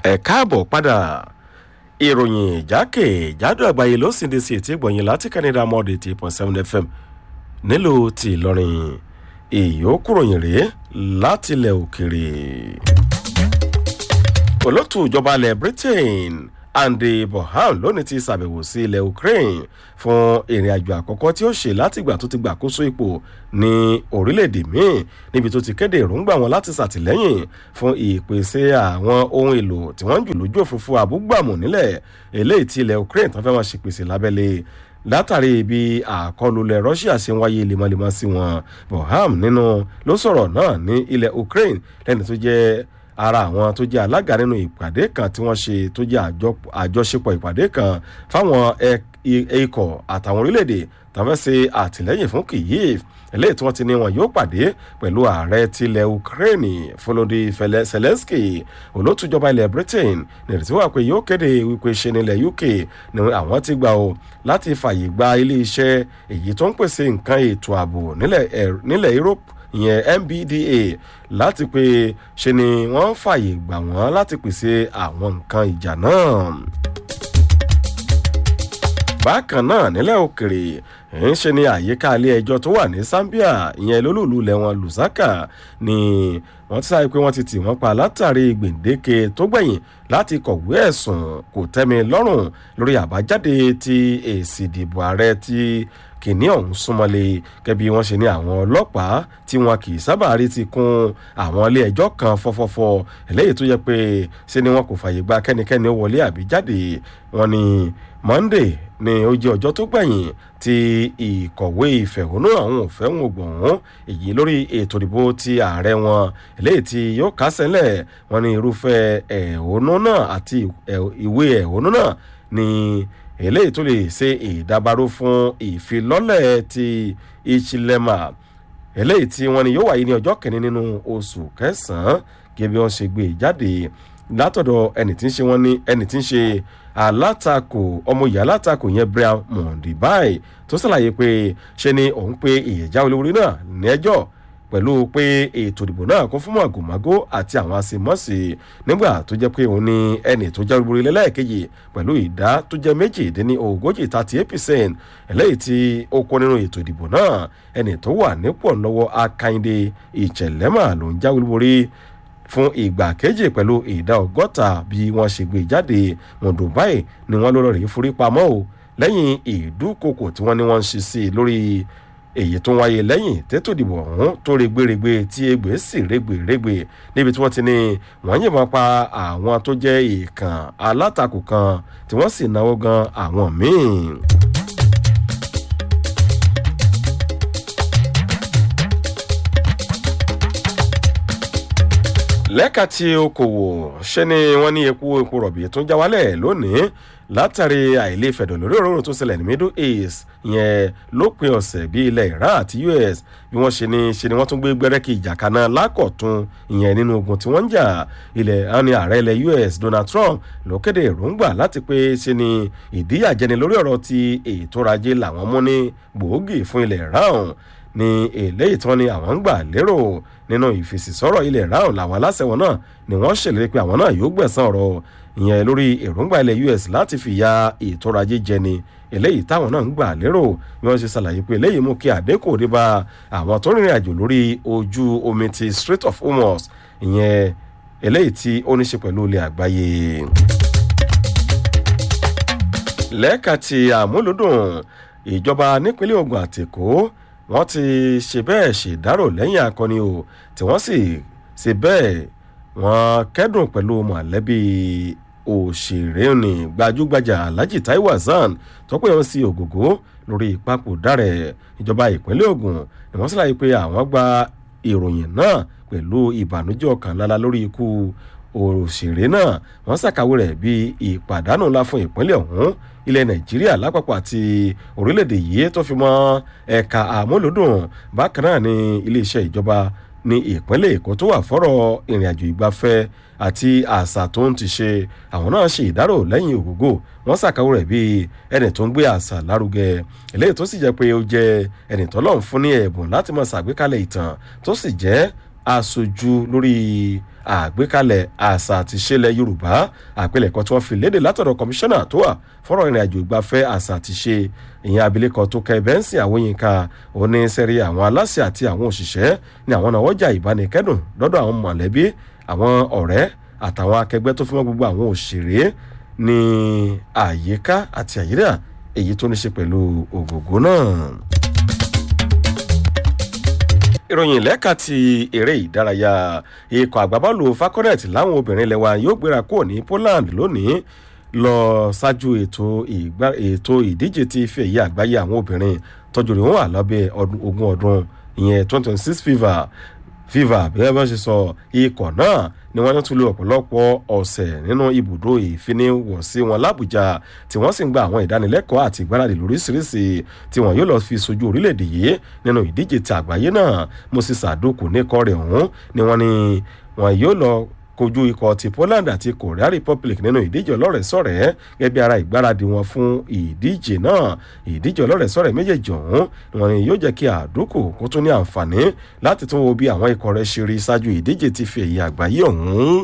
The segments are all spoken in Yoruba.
ẹ káàbọ̀ padà ìròyìn jákèjádò àgbáyé ló sì ń de sí ètí ìgbọ̀nyìn láti canada mọ́ọ̀dì eighty point seven fm nílùú ti ìlọrin ìyókùròyìn rèé láti ilẹ̀ òkèrè. olótù ìjọba ilẹ̀ britain andy bohan lónìí ti ṣàbẹ̀wò sí ilẹ̀ ukraine fún ìrìn àjò àkọ́kọ́ tí ó ṣe látìgbà tó ti gbàkóso ipò ní orílẹ̀-èdè míì níbi tó ti kéde èròǹgbà wọn láti ṣàtìlẹ́yìn fún ìpèsè àwọn ohun èlò tí wọ́n ń jù lójú òfurufú abúgbàmù nílẹ̀ eléyìí tí ilẹ̀ ukraine tó fẹ́ wọn ṣèpèsè lábẹ́lé látàrí bí àkọlùlẹ̀ russia ṣe ń wáyé lemọ́lemọ́ sí wọn boham nínú ló sọ̀rọ̀ náà ní ilẹ̀ ukraine lẹ́ni tó jẹ́ ara àwọn tó jẹ́ alága nínú ìpàdé kan tí wọ́n ṣe tó jẹ́ àjọṣepọ̀ ìpàdé kan fáwọn ikọ̀ àtàwọn orílẹ̀-èdè tàbí ṣe àtìlẹ́yìn fún kyiv eléyìí tí wọ́n ti ní wọn yóò pàdé pẹ̀lú ààrẹ tilẹ̀ ukraine volody zelensky olótùjọba ilẹ̀ britain nírètí wà pé yóò kéde wípé ṣe nílẹ̀ uk ni àwọn ti gbà ó láti fàyè gba ilé iṣẹ́ èyí tó ń pèsè nǹkan ètò ààbò nílẹ̀ europe ìyẹn mbda láti pé ṣe ni wọ́n fàyè gbà wọ́n láti pèsè àwọn nǹkan ìjà náà bákan náà nílẹ̀ òkèrè ń ṣe ni àyíká ilé ẹjọ́ tó wà ní zambia ìyẹn lólùlù lẹ́wọ̀n lusaka ni wọ́n ti sáré pé wọ́n ti tì wọ́n pa látàrí gbèǹdéke tó gbẹ̀yìn láti kọ̀wé ẹ̀sùn kò tẹ́mi lọ́rùn lórí àbájáde ti èsì ìdìbò ààrẹ ti kìnní ọ̀hún súnmọ́lé gẹ́bí wọ́n ṣe ní àwọn ọlọ́pàá tí wọn kì í sábà rí ti kún àwọn ilé ẹjọ́ kan fọ́fọ́fọ́ eléyìí tó yẹ pé ṣe ni wọn kò fàyè gba kẹ́nikẹ́ni ó wọlé àbí jáde wọn ni monday ní ó jẹ́ ọjọ́ tó gbẹ̀yìn tí ìkọ̀wé ìfẹ̀hónú àwọn òfẹ́hùn ògbọ̀n èyí lórí ètò ìdìbò ti ààrẹ wọn eléyìí tí yóò kásẹ̀lẹ̀ wọn ní irúfẹ́ ẹ̀hónú náà àti ìwé ẹ̀hónú náà ní eléyìí tó lè ṣe ìdábàrú fún ìfilọ́lẹ̀ ti ìchilema eléyìí tí wọ́n ní yóò wáyé ní ọjọ́ kẹ́ni nínú oṣù kẹsàn-án gẹ́gẹ́ bí wọ́n ṣe gbé jáde látọ̀dọ̀ ẹni tí ń ṣe wọ́n ní ẹni tí ń ṣe alátakò ọmọ ìyá alátakò yẹn brian mondibai tó ṣàlàyé pé ṣe ni òun pe ìyẹ̀já olórí náà ní ẹjọ́ pẹ̀lú pé ètò ìdìbò náà kún fún màgòmágó àti àwọn àṣemọ́sí nígbà tó jẹ́ pé òun ni ẹni tó jẹ́ olórí lẹ́lẹ́kejì pẹ̀lú ìdá tó jẹ́ méjìdínní ogójì thirty eight percent eléyìí tí ó kó nínú ètò ìdìbò náà ẹni tó wà nípò lọ́wọ́ akande ìṣẹ̀lẹ́mà ló ń jáwé lórí fún ìgbà kejì pẹ̀lú ìdá ọgọ́ta bí wọ́n ṣe gbé jáde mọ̀dùnbáì ni wọ́n lọ́rọ̀ rí forí pamọ́ o lẹ́yìn ìdúkokò tí wọ́n ní wọ́n ń ṣe sí i lórí èyí tó wáyé lẹ́yìn tètò ìdìbò ọ̀hún tó regberegbe tí egbè sì regberegbe níbi tí wọ́n ti ní wọ́n yìnbọn pa àwọn tó jẹ́ ìkàn alátakò kan tí wọ́n sì náwó gan àwọn míì. lẹ́ka tí okòwò ṣe ni wọ́n ní epo epo rọ̀bì tó ń já wálẹ̀ lónìí látàrí àìlè fẹ̀dọ̀ lórí òróró tó ṣẹlẹ̀ ní middle east yẹn lópin ọ̀sẹ̀ bí ilẹ̀ iran àti us bí wọ́n ṣe ni ṣe ni wọ́n tún gbé gbẹ́rẹ́kì ìjà kaná lákọ̀tún ìyẹn nínú ogun tí wọ́n ń jà ilẹ̀ àní ààrẹ ilẹ̀ us donald trump ló kéde èròǹgbà láti pé ṣe ni ìdíyàjẹni lórí ọ̀rọ̀ ti ètò ọrọ̀-ajé làwọn mú ní gbòógì fún ilẹ̀ iran ní eléyìí tí wọ́n ní àwọn ń gbà lérò nínú ìfèsìsọ́rọ̀ ilẹ̀ ráhùn làwọn aláṣẹ wọn náà ni wọ́n ṣèlérí pé àwọn náà yóò gbẹ̀sán ọ̀rọ̀ ìyẹn lórí èròǹgbà ilẹ̀ us láti fìyà ètò ọrọ̀ ajé jẹni eléyìí táwọn náà ń gbà lérò bí wọ́n ṣe ṣàlàyé pé eléyìí mú kí àdínkù dé bá àwọn tó rìnrìn àjò lórí ojú omi ti strait of hormuz ìyẹn eléyìí tí ó ní ṣe pẹ̀lú ilẹ̀ àgbáyé. lẹ́ẹ̀ka ti àmúlòdùn ìjọba nípínlẹ̀ ogun àtẹ̀kọ́ wọ́n ti ṣe bẹ́ẹ̀ ṣèdárò lẹ́yìn akọni o tí wọ́n sì ṣe bẹ́ẹ̀ wọ́n kẹ́dùn pẹ̀lú mọ̀lẹ́bí òṣèré ní gbajúgbajà alhaji taiwo hasan tó pé wọn sí ògògó lórí ìpapòdà rẹ̀ ìjọba ìpínlẹ̀ ogun ni wọ́n ṣàlàyé pé àwọn gba ìròyìn náà pẹ̀lú ìbànújẹ́ ọkàn lára lórí ikú òṣèré náà wọ́n ṣàkàwé rẹ̀ bí ìpàdánù ńlá fún ìpínlẹ̀ ọ̀hún ilẹ̀ nàìjíríà lápapọ̀ àti orílẹ̀-èdè yìí tó fi mọ́ ẹ̀ka àmúlòdùn bákan náà ní iléeṣẹ́ ìjọba ní ìpínlẹ̀ èkó tó wà fọ́rọ̀ ìrìnàjò ìgbafẹ́ àti àṣà tó ń ti ṣe àwọn náà ṣe ìdárò lẹ́yìn ògógó wọ́n ṣàkàwé rẹ̀ bíi ẹni tó ń gbé àṣà lárugẹ eléyìí tó sì jẹ́ pé ó jẹ́ ẹni tó lọ́n fún ní ẹ̀bùn láti mọ̀ ṣàgbékalẹ̀ ìtàn tó sì jẹ́ aṣojú lórí àgbékalẹ̀ àṣà àti ìṣẹ̀lẹ̀ yorùbá àpilẹ̀kọ tí wọ́n fi léde látọ̀dọ̀ kọmíṣánná tó wà fọ́rọ̀ ìrìn àjò ìgbafẹ́ àṣà àti ṣe ìyẹn abilékọ tó kẹ bẹ́ńsì àwòyínká oníṣẹ́rí àwọn aláṣẹ àti àwọn òṣìṣẹ́ ní àwọn náà wọ́jà ìbánikẹ́dùn lọ́dọ̀ àwọn mọ̀lẹ́bí àwọn ọ̀rẹ́ àtàwọn akẹgbẹ́ tó fi mọ́ gbogbo àwọn òṣèré ní àyíká àti àyíká èyí tó ní ṣe pẹ̀lú ògògó náà ìròyìn lẹ́ka ti eré ìdárayá ikọ̀ àgbábọ́ọ̀lù falconet láwọn obìnrin lẹ́wà yóò gbéra kúrò ní poland lónìí lọ ṣáájú ètò ìdíje ti ife ẹ̀yẹ àgbáyé àwọn obìnrin tọ́jú rẹ̀ wọ́n wà lábẹ́ ogún ọdún ìyẹn twenty twenty six fifa fifa bí wọ́n ṣe sọ ikọ̀ náà ni wọ́n tún lo ọ̀pọ̀lọpọ̀ ọ̀sẹ̀ nínú ibùdó ìfiniwọ̀sí wọn lábùjá tí wọ́n sì ń gba àwọn ìdánilẹ́kọ̀ọ́ àti ìgbáradì lóríṣiríṣi tí wọ́n yóò lọ fi sojú orílẹ̀-èdè yìí nínú ìdíje ti àgbáyé náà moses àdókù ní ikọ̀ rẹ̀ ọ̀hún ni wọ́n ní wọ́n yóò lọ kojú ikọ̀ ti poland àti korea republic nínú ìdíje ọlọ́rẹ̀ẹ́sọ̀rẹ́ gẹ́gẹ́ bí ara ìgbáradì wọn fún ìdíje náà ìdíje ọlọ́rẹ̀ẹ́sọ̀rẹ́ méjèèjì ọ̀hún wọn ni yóò jẹ́ kí àdókò kó tún ní àǹfààní láti tún wo bí àwọn ikọ̀ rẹ̀ ṣe rí ṣáájú ìdíje ti fi èyí àgbáyé ọ̀hún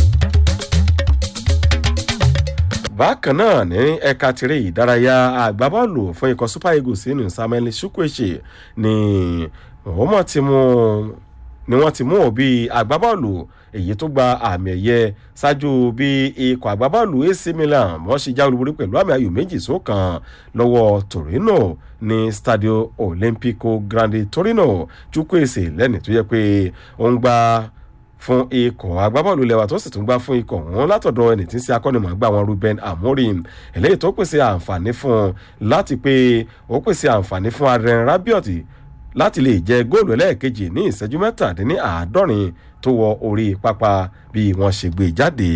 bákan náà ní ẹ̀ka tirẹ̀ ìdárayá àgbábọ́ọ̀lù fún ikọ̀ super eagles nínú samuel chukwueche ni wọ́n mọ̀ ti mú ni wọ́n ti mú òbí agbábọ́ọ̀lù èyí tó gba àmì ẹ̀yẹ ṣáájú bí ikọ̀ agbábọ́ọ̀lù ac milan wọ́n ṣe já olúborí pẹ̀lú àmì ayò méjì sókàn lọ́wọ́ torino ní stadio olimpico grande torino chukwueze lẹ́ni tó yẹ pé ó ń gba fún ikọ̀ agbábọ́ọ̀lù lẹ́wà tó sì tún gbá fún ikọ̀ wọn látọ̀dọ̀ ẹni tí ń ṣe akọ́nimọ̀ọ́gbà wọn ruben amorim eléyìí tó pèsè àǹfààní fún un láti pé ó pèsè àǹfààní fún adrien rabiot láti lè jẹ góòlù ẹlẹ́ẹ̀kejì ní ìṣẹ́jú mẹ́tàdínní àádọ́rin tó wọ orí pápá bí wọ́n ṣe gbé jáde.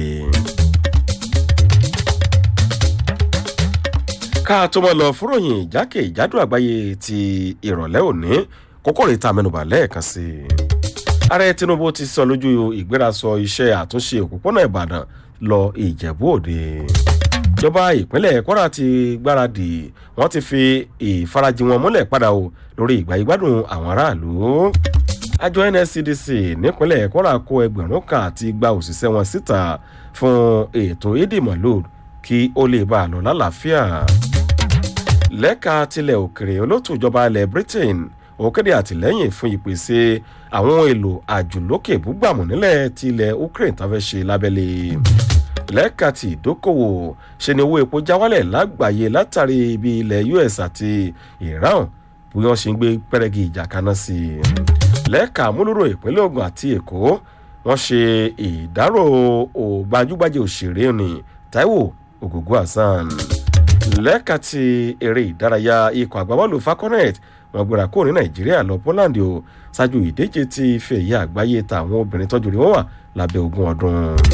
ká tó mọ́ lọ fúròyìn ìjákè ìjádù àgbáyé ti ìrọ̀lẹ́ òní kókó rèé ta mẹ́nubà lẹ́ẹ̀kan sí i. ààrẹ tinubu ti sọ lójú ìgbérasọ iṣẹ́ àtúnṣe òpópónà ìbàdàn lọ ìjẹ̀bú òde ìjọba ìpínlẹ̀ kwara ti gbáradì wọ́n ti fi ìfarajì wọn múlẹ̀ padà o lórí ìgbà ìgbádùn àwọn aráàlú àjọ nscdc nípínlẹ̀ kwara kó ẹgbẹ̀rún kan àti gba òṣìṣẹ́ wọn síta fún ètò ìdìmọ̀lò kí ó lè bá a lọ lálàáfíà lẹ́ka tilẹ̀ òkèrè olótù ìjọba ilẹ̀ britain òkèdè àtìlẹ́yìn fún ìpèsè àwọn ohun èlò àjùlókè búgbàmù nílẹ̀ tilẹ̀ ukraine tá fẹ́ ṣe lábẹ́lé lẹ́ka ti ìdókòwò ṣe ni owó epo já wálẹ̀ lágbàáyé látàrí ibi ilẹ̀ us àti iran bí wọ́n ṣe ń gbé pẹ́rẹ́gì ìjà kaná sí i lẹ́ka múlùrò ìpínlẹ̀ ogun àti èkó wọ́n ṣe ìdárò ògbajúgbajà òṣèré ní taiwo ògògó hasan lẹ́ka ti eré ìdárayá ikọ̀ àgbábọ́ọ̀lù falconet wọn gbéra kó ní nàìjíríà lọ poland o ṣáájú ìdíje ti ife ẹ̀yẹ àgbáyé tàwọn obìnrin tọ́jú rí wọ́n wà lábẹ́ ogún ọdún.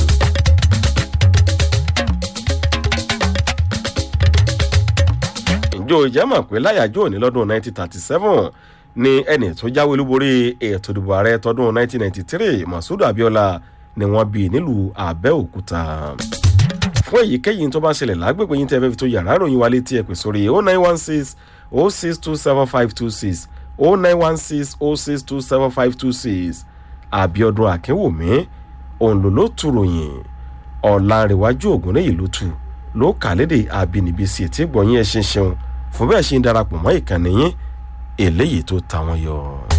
ìjọ ìjẹ́mọ̀ pé láyàjọ́ òní lọ́dún 1937 ni ẹni tó jáwé olúborí ètò ìdìbò ààrẹ tọdún 1993 masudu abiola ni wọ́n bí nílùú àbẹ́òkúta fún èyíkéyìí tó bá ṣẹlẹ̀ lágbègbè yín tẹ́ fẹ́ fi tó yàrá ìròyìn wa létí ẹ̀ pè sórí 0916 0627526 0916 0627526 àbíọdún akínwùmí òun ló ló tu ròyìn ọ̀làǹrẹ̀wájú ògùn lẹ́yìn ló tu ló kà lédè àbínibí sí ètí gbọ̀nyìn ẹ̀ ṣinṣin fún bẹ́ẹ̀ ṣe ń darapọ̀ mọ́ ìkànnì yín eléyìí tó ta wọn yọ.